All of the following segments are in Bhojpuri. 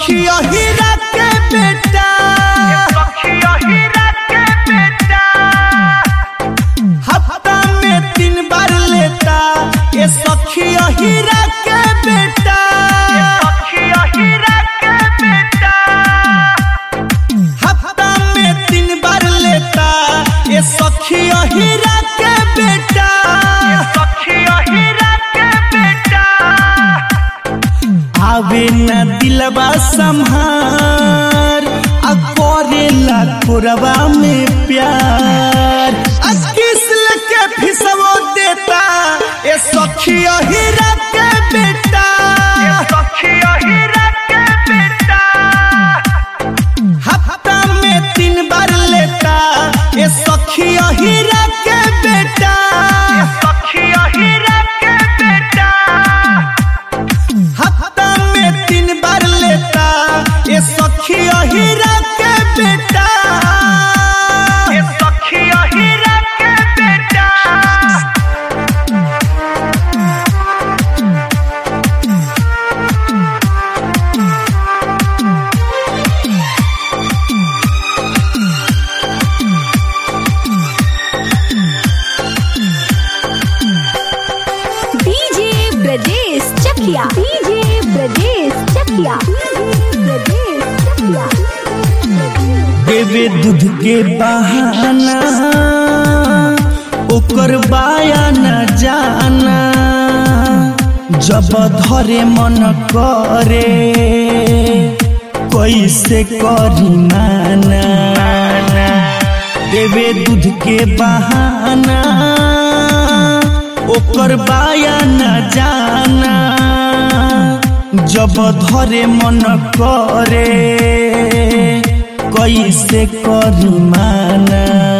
सखिया हीरा के बेटा हफ्ता में तीन बार लेता ये सखिया हीरा के बेटा हफ्ता में तीन बार लेता ये सखिया हीरा के बेटा आवे न दिलवा संहार आ करेला कोरवा में प्यार आ किसल के फिसवो देता ये सखिया हीरा के बेटा हफ्ता में तीन बार लेता ये सखिया हीरा के बेटा हफ्ता में तीन बार लेता ये सखिया हीरा के बेटा डीजे ब्रजेश चकिया डीजे ब्रजेश चकिया ब्रजेश चकिया देवे दूध के बहाना ओकर बाया न जाना जब धरे मन करे कैसे करी माना देवे दूध के बहाना ओकर बाया न जाना जब धरे मन करे कैसे करी माना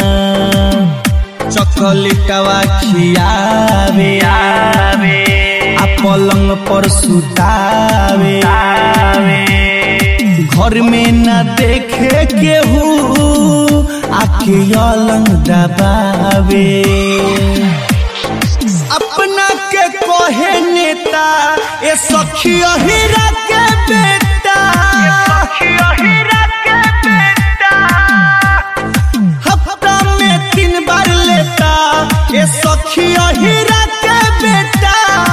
चकलेटवा खियावे आवे आ पलंग पर सुतावे घर में न देखे केहू आखे अलंग दबावे अपना के कहे नेता ए सखिया हीरा के बेटा हफ्ता में तीन बार लेता ए सखिया हीरा के बेटा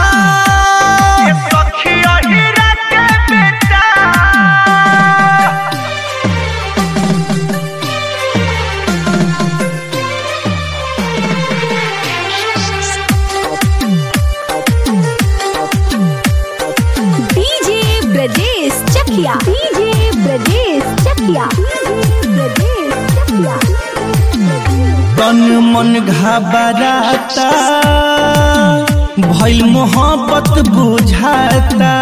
डीजे ब्रजेश चकिया डीजे ब्रजेश चकिया ब्रजेश चकिया तन मन घबराता भइल मोहब्बत बुझाता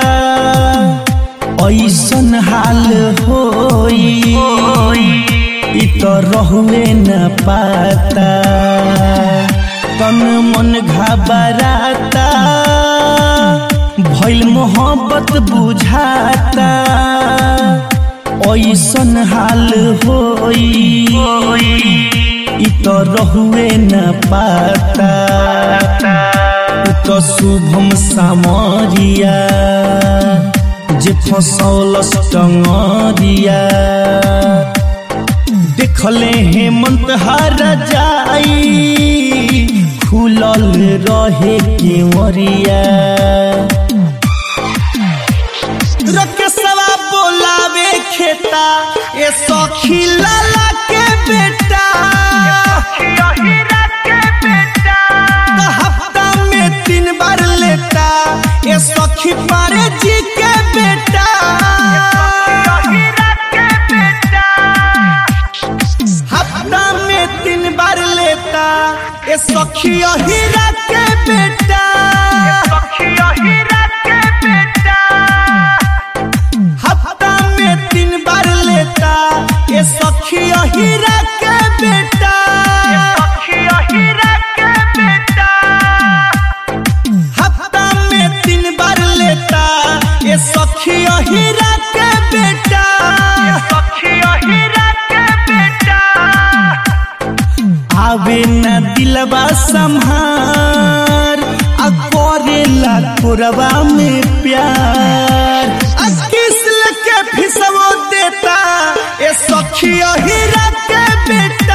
ऐसन हाल होई इ त रहुए न पाता तन मन घबराता भइल मोहब्बत बुझाता ऐसन हाल होई इ त रहुए न पाता उ त शुभम सामरिया जे फसौलस टंगरिया देखले हेमंत हर जाई खुलल रहे केवरिया रकेशवा बोलावे खेता ए सखी लाला के बेटा तो हफ्ता में तीन बार लेता ए सखी पारे जी के बेटा हफ्ता में तीन बार लेता ए सखिया हीरा के बेटा हफ्ता में तीन बार लेता ए सखिया हीरा के बेटा हफ्ता में तीन बार लेता ए सखिया हीरा के बेटा आवे न दिलवा संहार आ करेला कोरवा में प्यार आ किसल के फिस यही के बेटा